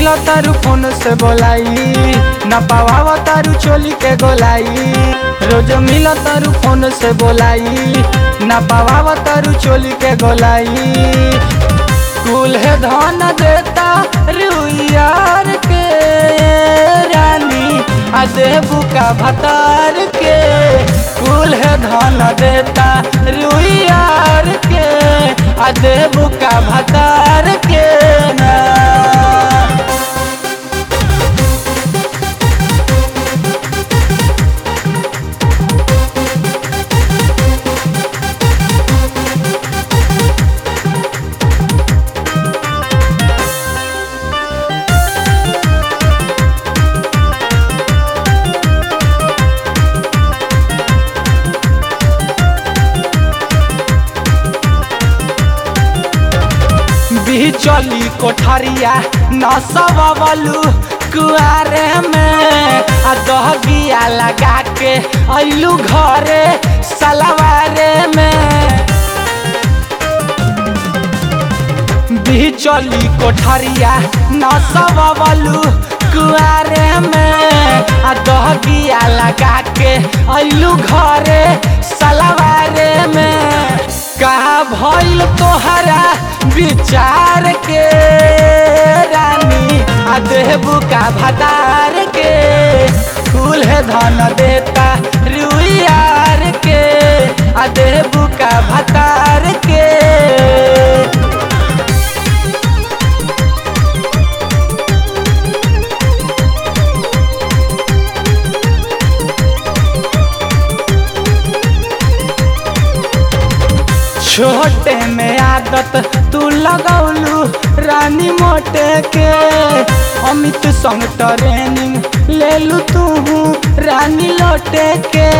मिला तारू फोन से बोलाई न पावा तारू चोली के गोलाई रोज मिला तारू फोन से बोलाई न पावा तारू चोली के गोलाई कुल है धन देता रुइयार के रानी आ देबू का भतार के कुल है धन देता रुइयार के आ देबू का भतार के ना चली कोठरिया नसबलू कुआरे में आ दहबिया लगा के अइलू घरे सलवारे में चली कोठरिया नसबलू कुआरे में आ दहबिया लगा के अइलू घरे सलवारे में कहा भइल तोहरा विचार के रानी आ देबू का भतार के फूल है धन देता रुइयार के आ देबू का भतार के छोटे में आदत तू लगौलू रानी मोटे के अमित संग ट्रेनिंग ले लू तू रानी लोटे के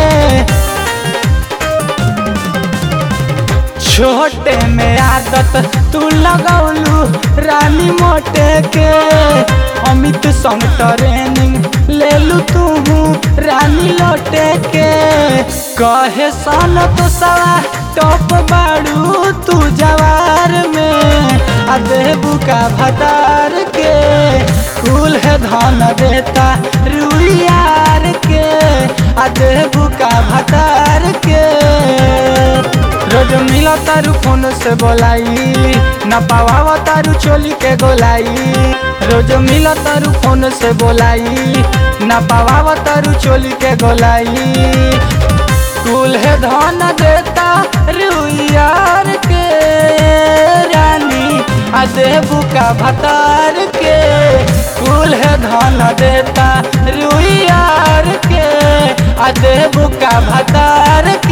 छोटे में आदत तू लगौलू रानी मोटे के अमित संग ट्रेनिंग ले लू तू रानी लोटे के कहे सन तो सवा टॉप बाड़ू तू जवार में आ देबू का भतार के फूल है धन देता रुइयार के आ देबू का भतार के रोज मिला तारू फोन से बोलाई न पावा तारू चोली के गोलाई रोज मिला तारू फोन से बोलाई न पावा तारू चोली के गोलाई कुल है धन देता रुइयार के रानी आ देबू का भतार के कुल है धन देता रुइयार के आ देबू का भतार के